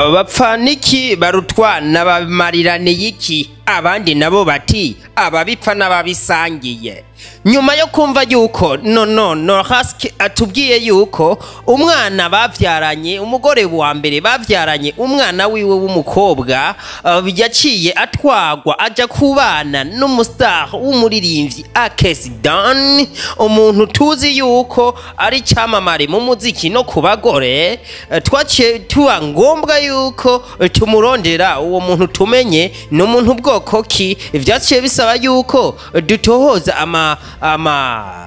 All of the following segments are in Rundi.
bapfaniki barutwana babimariraniye iki abandi nabo bati ababipfa n'ababisangiye nyuma yo kumva yuko nono nohaski atubwiye yuko umwana bavyaranye umugore wa mbere bavyaranye umwana wiwe w'umukobwa uh, yaciye atwagwa aja kubana n'umustar w'umuririmbyi Akes Dan umuntu tuzi yuko ari cyamamare mu muziki no ku bagore uh, twaciye tuba ngombwa yuko uh, tumurondera uwo muntu tumenye ni umuntu bwoko ki vyaciye bisaba yuko dutohoza ama ama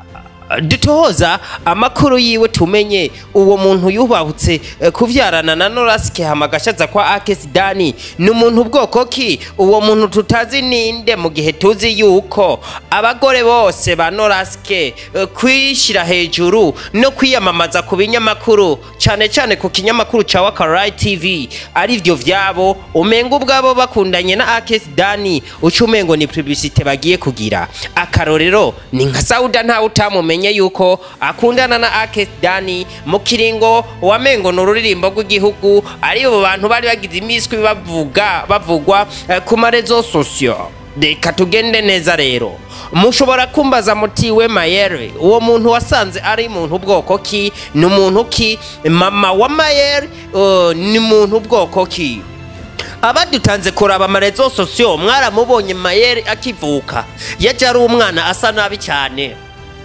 dutohoza amakuru yiwe tumenye uwo muntu yubahutse eh, kuvyarana na norasike hamagashaza kwa akesi dani ni umuntu bwoko ki uwo muntu tutazi ninde mu gihe tuzi yuko abagore bose ba norasike eh, kwishira hejuru no kwiyamamaza ku binyamakuru cane cane ku kinyamakuru ca wakarai tv arivyo vyabo umenga ubwabo bakundanye na akesi dani uca umengo ni publicite bagiye kugira akarorero ni nka sauda ntawe utamumenye yuko akundana na akesi dani mu kiringo wamengo ni ururirimbo rw'igihugu aribo bantu bari bagize imiswi bavuga bavugwa eh, ku marezo sosiyo reka tugende neza rero mushobora kumbaza muti we mayere uwo muntu wasanze ari muntu bwoko ki ni umuntu ki mama wa mayere uh, ni muntu bwoko ki abadutanze kuraba amarezo sosiyo mwaramubonye mayere akivuka yaje ari umwana asa nabi cyane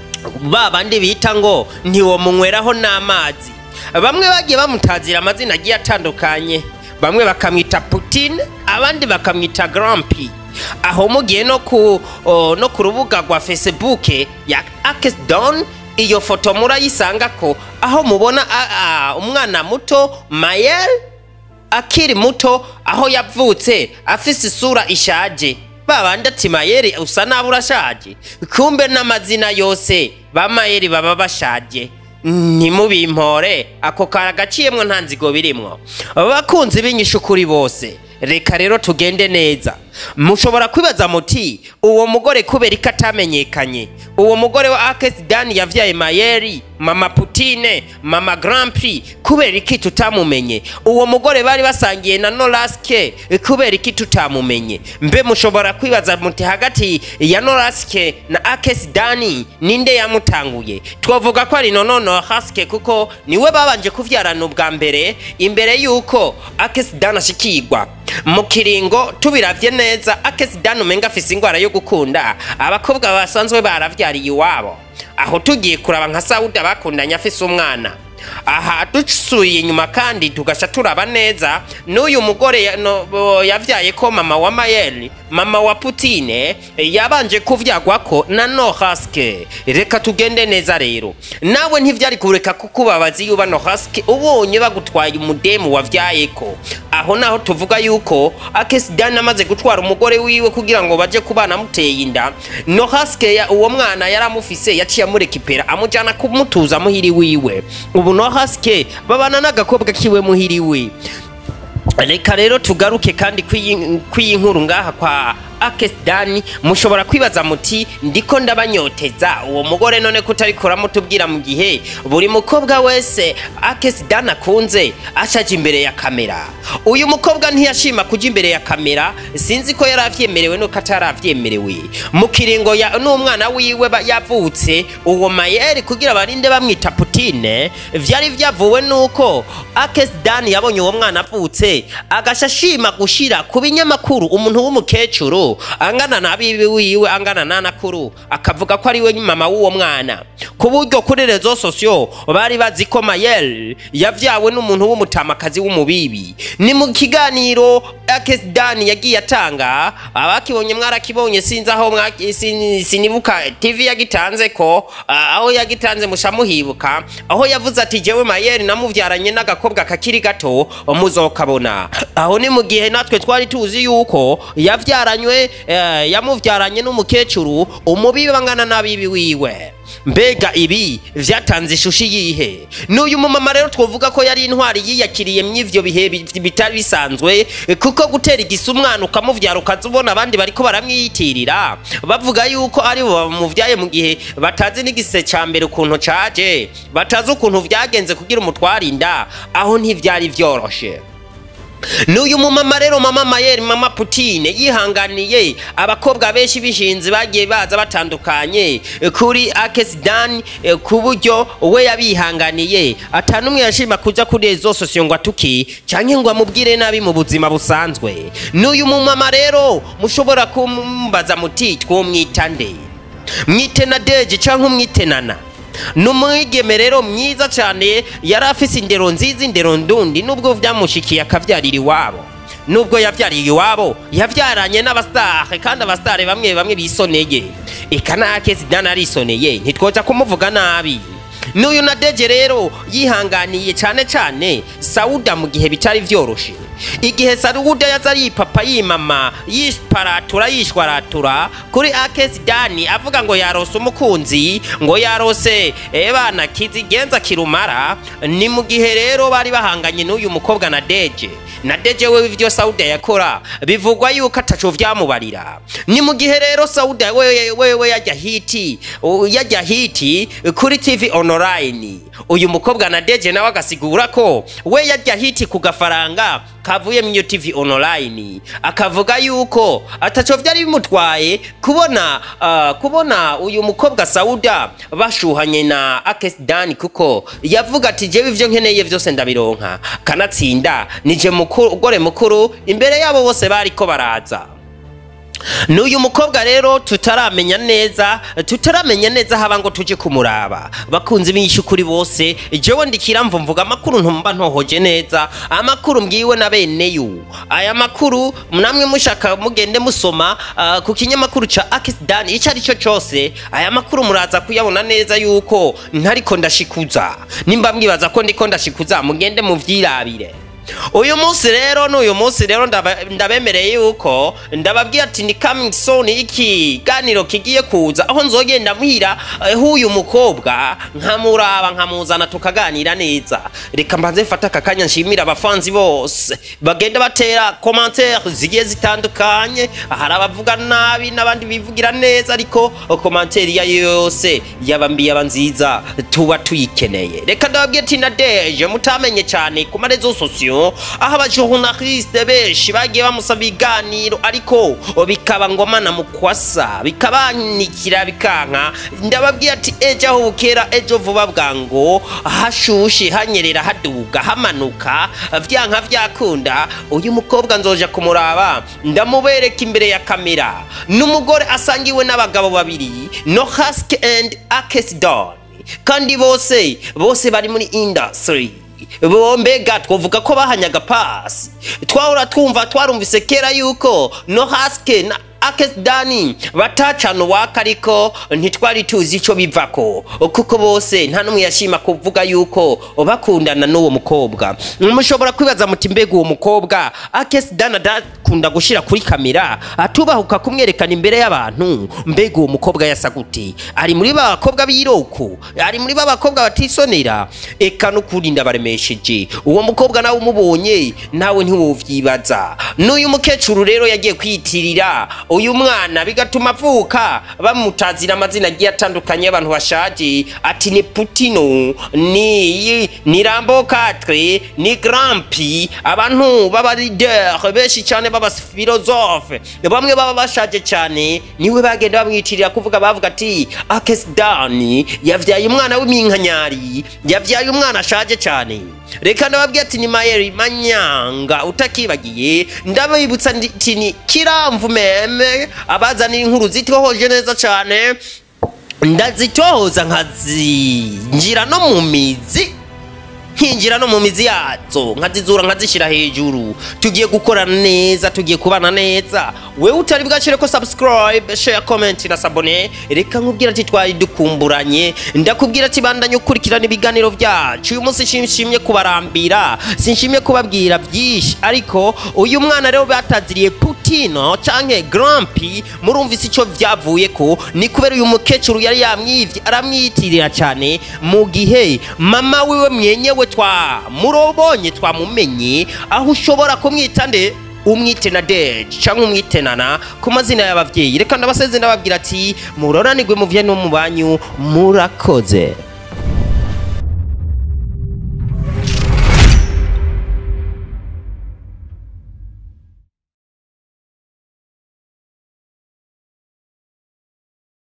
ba bandi bita ngo ntiwomunyweraho n'amazi bamwe bagiye bamutazira amazina agiye atandukanye bamwe bakamwita Putin abandi bakamwita Grampi aho mugiye no ku o, no ku rubuga rwa Facebook ya Akesdon iyo foto murayisanga ko aho mubona a, a, umwana muto Mayel akiri muto aho yavutse afise isura ishaje babandi ati mayeri usa nabi urashaje kumbe n'amazina yose ba mayeri baba bashaje ntimubimpore ako kara gaciyemwo nta nzigo birimwo bakunzi b'inyishu kuri bose reka rero tugende neza mushobora kwibaza muti uwo mugore kubera ko atamenyekanye uwo mugore wa akesi dani yavyaye mayeri mama putine mama grand prix kubera iki tutamumenye uwo mugore bari basangiye na noraske kubera iki tutamumenye mbe mushobora kwibaza muti hagati ya noraske na akesi dani ninde yamutanguye twavuga ko ari nonono haske kuko niwe babanje kuvyarana ubwa mbere imbere yuko akesi dani ashikirwa mu kiringo tubiravye neza akesi dani umenga afise ingwara yo gukunda abakobwa basanzwe baravyariye iwabo aho tugiye kuraba nka sawuda bakundanye afise umwana aha dusuye inyuma kandi tugasha turaba neza n'uyu mugore ya- no- bo- yavyaye ko mama wa mayeli mama wa putine yabanje kuvyagwako na nohaske reka tugende neza rero nawe ntivyari kureka kukubabaza iyo uba nohaske ubonye bagutwaye umudemu wavyayeko aho naho tuvuga yuko akesidani amaze gutwara umugore wiwe kugira ngo baje kubana amuteye inda nohaske ya uwo mwana yari amufise yaciye amurekipera amujana kumutuza muhiri wiwe ubu nohaske babana n'agakobwa kiwe muhiri we reka rero tugaruke kandi kw'iyi kw'iyi nkuru ngaha kwa akesidani mushobora kwibaza muti ndiko ndabanyoteza uwo mugore none kutari kuramutubwira mu gihe buri mukobwa wese akesidani akunze ashaje imbere ya kamera uyu mukobwa ntiyashima kuja imbere ya kamera sinzi ko yari avyemerewe nuko ataravyemerewe mu kiringo ya n'umwana wiwe ba- yavutse uwo mayeri kugira barinde bamwita putine vyari vyavuwe nuko akesidani yabonye uwo mwana avutse agasha ashima gushira ku binyamakuru umuntu w'umukecuru angana na bibi wiwe angana na nakuru akavuga ko ari we mama w'uwo mwana ku buryo kuri rezo sosiyo bari bazi ko mayel yavyawe n'umuntu w'umutamakazi w'umubibi ni mu kiganiro akesidani yagiye atanga abakibonye mwarakibonye sinzi aho mwa- sin- sinibuka tv yagitanze ko ah, aho yagitanze musha muhibuka aho yavuze ati jewe mayeri namuvyaranye n'agakobwa kakiri gato muzokabona aho ni mu gihe natwe twari tuzi yuko yavyaranywe eh, yamuvyaranye n'umukecuru umubibi bangana n'abibi wiwe mbega ibi vyatanze ishusho yihe n'uyu mumama rero twovuga ko yari intwari yiyakiriye mw'ivyo bihe bi- bitari bisanzwe kuko gutera igisa umwana ukamuvyara ukaza ubona abandi bariko baramwiyitirira bavuga yuko ari bo bamuvyaye mu gihe batazi n'igise ca mbere ukuntu caje batazi ukuntu vyagenze kugira umutware inda aho ntivyari vyoroshe n'uyu mumama rero mama mayeri mama putine yihanganiye abakobwa benshi b'ishinzi bagiye baza batandukanye kuri akesidani ku buryo we yabihanganiye atanumwe yashima kuja kuri ezo sosiyo ngo atuki canke ngo amubwire nabi mu buzima busanzwe n'uyu mumama rero mushobora kumbaza muti twomwita nde mwite na deje canke umwitenana ni umwigeme rero mwiza cyane yari afise indero nziza indero ndundi nubwo byamushikiye akabyarira iwabo nubwo yabyariye iwabo yabyaranye n'abasitare kandi abasitare bamwe bamwe bisoneye eka nake zidana arisoneye ntitwoza kumuvuga nabi n'uyu na deje rero yihanganiye cyane cyane sawuda mu gihe bitari vyoroshe igihe sawuda yaza yipapa yimama yiparatura yishwaratura kuri akesidani avuga ngo yarose umukunzi ngo yarose ebana kizigenza kirumara ni mu gihe rero bari bahanganye n'uyu mukobwa na deje na deje wewe ivyo sauda yakora bivugwa yuko ataco vyamubarira ni mu gihe rero sauda wewe wewe yajya hiti u- yajya hiti kuri tv online uyu mukobwa na deje nawe agasigura ko we yajya hiti ku gafaranga kavuye mu tv online akavuga yuko ataco vyari bimutwaye kubona uh, kubona uyu mukobwa sauda bashuhanye na akesdani kuko yavuga ati jewe ivyo nkeneye vyose ndabironka kanatsinda nije mugore mukuru imbere yabo bose bariko baraza n'uyu mukobwa rero tutaramenya neza tutaramenya neza haba ngo tuje kumuraba bakunzi b'ishukuri bose jewe ndikira mvu mvuga amakuru ntumba ntohoje neza amakuru mbwiwe na beneyo aya makuru namwe mushaka mugende musoma ah, ku kinyamakuru ca Akisdan ico ari cyo cose aya makuru muraza kuyabona neza yuko ntariko ndashikuza nimba mwibaza ko ndiko ndashikuza mugende muvyirabire uyu munsi rero n'uyu munsi rero ndaba- ndabemereye yuko ndababwira ati ni coming soon ikiganiro kigiye kuza aho nzogenda muhira eh, h'uyu mukobwa nkamuraba nkamuzana tukaganira neza reka mbanze mfate aka kanya nshimira abafanzi bose bagenda batera commentaire zigiye zitandukanye hari abavuga nabi n'abandi bivugira neza ariko commentaire iyo ariyo yose yaba mbi yaba nziza tuba tuyikeneye reka ndababwira ati na deje mutamenye cyane ku marezo sosiyo aho abajournaliste benshi bagiye bamusaba ibiganiro ariko bikaba ngoma na mukwasa bikabanikira bikanka ndababwira ati ejo aho bukera ejo vuba bwango hashushe hanyerera haduga hamanuka vyanka vyakunda uyu mukobwa nzoja kumuraba ndamubereka imbere ya kamera n'umugore asangiwe n'abagabo babiri no hask and akesidon kandi bose bose bari muri industry bombega twavuga ko bahanyaga pasi twahora twumva twarumvise kera yuko no haske na akesidani batacana uwaka ariko ntitwari tuzi ico bivako kuko bose nta n'umwe yashima kuvuga yuko bakundana n'uwo mukobwa mushobora kwibaza muti mbega uwo mukobwa akesidani adakunda gushira kuri kamera atubahuka kumwerekana imbere y'abantu mbega uwo mukobwa yasa gute ari muri ba bakobwa b'iroku ari muri ba bakobwa batisonera eka n'ukuri ndabaremesheje uwo mukobwa nawe umubonye nawe ntiwovyibaza n'uyu mukecuru rero yagiye kwiyitirira uyu mwana bigatuma avuka bamutazira amazina agiye atandukanye y'abantu bashaje ati ni putino ni ni rambo katre ni grampi abantu b'aba leader benshi cyane b'abafilozofe bamwe baba bashaje cyane niwe bagenda bamwitirira kuvuga bavuga ati akesidani yavyaye umwana w'iminkanyari yavyaye umwana ashaje cyane reka ndababwira ati ni mayeri manyanga utakibagiye ndabibutsa ati ni kiramvu meme abazanira inkuru zitwohoje neza cyane ndazitohoza nkazinjira no mu mizi nkinjira no mu mizi yazo nkazizura nkazishyira hejuru tugiye gukorana neza tugiye kubana neza wewe utari bwacire ko subscribe share comment na sabone reka nkubwira ati twari dukumburanye ndakubwira ati bandanye ukurikirana ibiganiro byacu uyu munsi nshimye kubarambira sinshimye kubabwira byinshi ariko uyu mwana rero bataziriye putino canke grampi murumvise ico vyavuye ko ni kubera uyu mukecuru yari yamwivye aramwiyitirira cyane mu gihe mama wiwe mwenyewe twamurobonye twamumenye aho ushobora kumwita nde umwite na deje cyangwa umwitenana ku mazina y'abavyeyi reka ndabaseze ndababwira ati muroranirwe mu vye no mu banyu murakoze